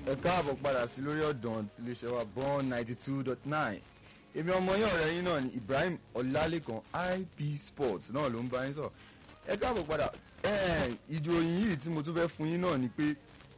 ẹ káàbọ̀ padà sí lórí ọ̀dàn tí iléeṣẹ́ wa born ninety two dot nine èmi ọmọ yín ọ̀rẹ́ yín náà ni Ibrahim Ọlálékan IP Sports náà ló ń bá yín sọ̀rọ̀ ẹ káàbọ̀ padà ìdòyìn yìí tí mo tún fẹ́ fún yín náà ni pé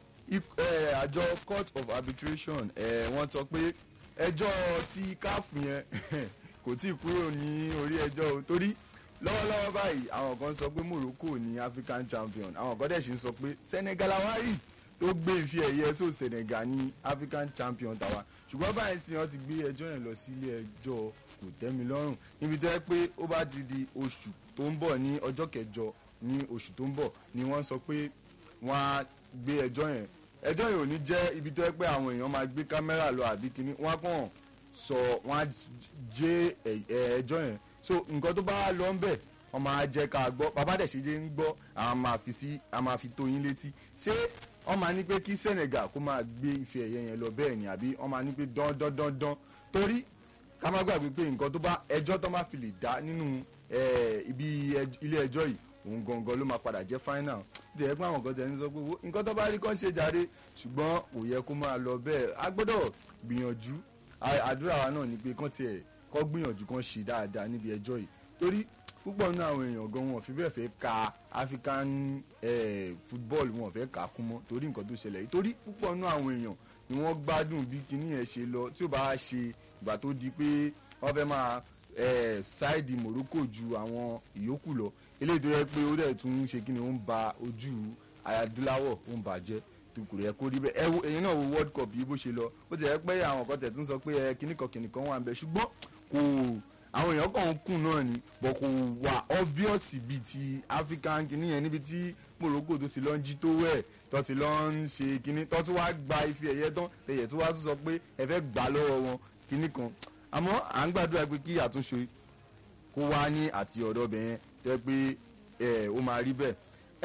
àjọ court of arbitration wọ́n sọ pé ẹjọ́ tí CAF yẹn kò tí ì kúrò ní orí ẹjọ́ o torí lọ́wọ́lọ́wọ́ báyìí àwọn kan sọ pé Morocco ní African champion àwọn kan dẹ̀ sì ń sọ pé Senegal awari tó gbé ife ẹ̀yẹ so Senegal ní African champion tàwa ṣùgbọ́n báyìí sì wọ́n ti gbé ẹjọ́ yẹn lọ sí ilé ẹjọ́ kò tẹ́mi lọ́rùn níbi tó yẹ pé ó bá ti di oṣù tó ń bọ̀ ní ọjọ́ kẹjọ ní oṣù tó ń bọ̀ ni wọ́n sọ pé wọ́n á gbé ẹjọ́ yẹn ẹjọ́ yẹn ò ní jẹ́ ibi tó yẹ pé àwọn èèyàn máa gbé kámẹ́rà lọ àbí kíní wọ́n á kàn sọ wọ́n á jẹ́ ẹjọ́ yẹn so nǹkan tó bá lọ ń bẹ̀ wọ́n máa jẹ́ ká gbọ́ bàbá dẹ̀ ṣe jẹ́ ń gbọ́ àwọn máa fi sí àwọn máa fi tó yín létí ṣé wọ́n máa ní pé kí Senegal kó máa gbé ife ẹ̀yẹ yẹn lọ bẹ́ẹ̀ ni àbí wọ́n máa ní pé dán dán dán dán torí ká má gbàgbé pé nǹkan tó bá ẹjọ́ tó máa fi lè dá nínú ibi ilé ẹjọ́ yìí òun gangan ló máa padà jẹ́ final tí ẹ pé àwọn kan tẹ̀ ń sọ pé nǹkan tó bá rí kán ṣe jàre ṣùgbọ́n kò yẹ kó máa lọ bẹ́ẹ̀ a gbọ́dọ̀ gbìyànjú àdúrà wa náà ni pé kán tiẹ̀ kọ́ gbìyànjú kán ṣe dáadáa níbi ẹjọ́ yìí torí púpọ̀ nínú àwọn èèyàn gan wọn ò fi bẹ́ẹ̀ fẹ́ ka African eh, football wọn ò fẹ́ kà á kún mọ́ torí nǹkan tó ṣẹlẹ̀ yìí torí púpọ̀ nínú àwọn èèyàn ni wọ́n gbádùn bí kinní yẹn ṣe lọ tí ó bá ṣe ìgbà tó di pé wọ́n fẹ́ máa ṣáìdì Morocco ju àwọn ìyókù lọ eléyìí tó yẹ pé ó dẹ̀ tún ṣe kí ni ó ń ba ojú adúláwọ̀ ó ń bàjẹ́ kò yẹ kó rí bẹ́ẹ̀ ẹ wo èyí náà wo World Cup yìí bó ṣe lọ ó ti yẹ pé àwọn kan tẹ̀ tún sọ pé ẹ kíníkan kíníkan wà ń bẹ ṣùgbọ́n kò àwọn èèyàn kàn ń kùn náà ni bọ̀ kò wà obvious bíi ti African kìíní yẹn níbi tí Morocco tó ti lọ ń jí tó wẹ̀ tó ti lọ ń ṣe kìíní tó tún wá gba ife ẹ̀yẹ tán ẹ̀yẹ tó wá tún sọ pé ẹ fẹ́ gbà lọ́wọ́ wọn kìíní kan àmọ́ à ń gbàdúrà pé kí àtúnṣe kó wá ní àti ọ̀dọ̀ bẹ̀yẹn tẹ́ pé ẹ ó máa rí bẹ́ẹ̀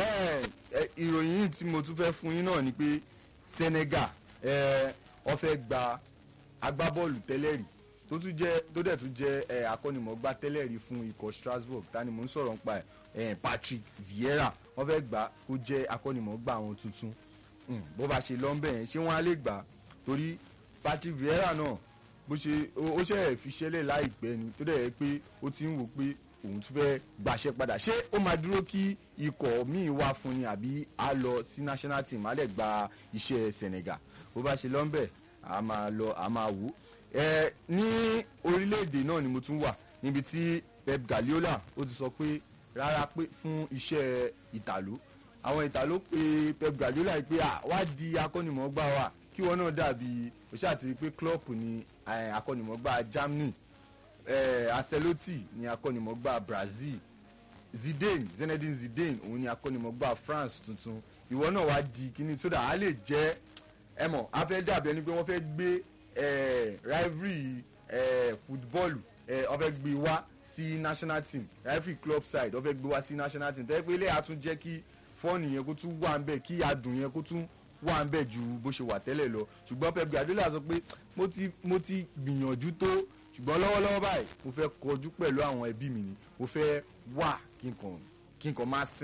ẹ ìròyìn yìí tí mo tún fẹ́ fún yín náà ni pé Senegal ẹ ó fẹ́ gba agbábọ́ọ̀lù tẹ́lẹ̀ rí tó tún jẹ́ tó dẹ̀ tún jẹ́ ẹ akọ́nimọ̀ọ́gbá tẹ́lẹ̀ rí fún ikọ̀ Strasbourg tani mò ń sọ̀rọ̀ nípa ẹ̀ Patrick Vieira wọ́n fẹ́ gbà kó jẹ́ akọ́nimọ̀ọ́gbá àwọn tuntun bó bá ṣe lọ́nbẹ̀ yẹn ṣé wọ́n á lè gbà torí Patrick Vieira náà bó ṣe ó ṣe fi ṣẹlẹ̀ láìpẹ́ ni tó dẹ̀ yẹ pé ó ti ń wò pé òun tún fẹ́ gbàṣẹ padà ṣé ó máa dúró kí ikọ̀ míì wá fún ni àbí á lọ sí national team á lè gba iṣẹ́ Senegal bó bá ṣe lọ́nbẹ̀ a máa lọ a máa wò ẹ ní orílẹ̀-èdè náà ni mo tún wà níbi tí Pep Guardiola ó ti sọ pé rárá pé fún iṣẹ́ ìtàló àwọn ìtàló pé Pep Guardiola pé wá di akọ́nimọ̀ọ́gbá wa kí wọn náà dàbí ó ṣàtìrí pé Klopp ni akọ́nimọ̀ọ́gbá Germany eh, Ancelotti ni akọ́nimọ̀ọ́gbá Brazil Zidane Zinedine Zidane òun ni akọ́nimọ̀ọ́gbá France tuntun ìwọ náà wá di kíní sódà á lè jẹ́ ẹ mọ̀ á fẹ́ dàbí ẹni pé wọ́n fẹ́ gbé eh, rivalry eh, football eh, wọ́n fẹ́ gbé wá sí national team rivalry club side wọ́n fẹ́ gbé wá sí national team tẹ́lẹ̀ pé ilé àtún jẹ́ kí fọ́ọ̀nì yẹn kó tún wà ń bẹ̀ kí adùn yẹn kó tún wà ń bẹ̀ ju bó ṣe wà tẹ́lẹ̀ lọ ṣùgbọ́n Pep Guardiola sọ pé mo ti mo ti gbìyànjú tó ṣùgbọ́n lọ́wọ́lọ́wọ́ báyìí mo fẹ́ kọjú pẹ̀lú àwọn ẹbí mi ni mo fẹ́ wà kí n kàn kí n kàn máa sin.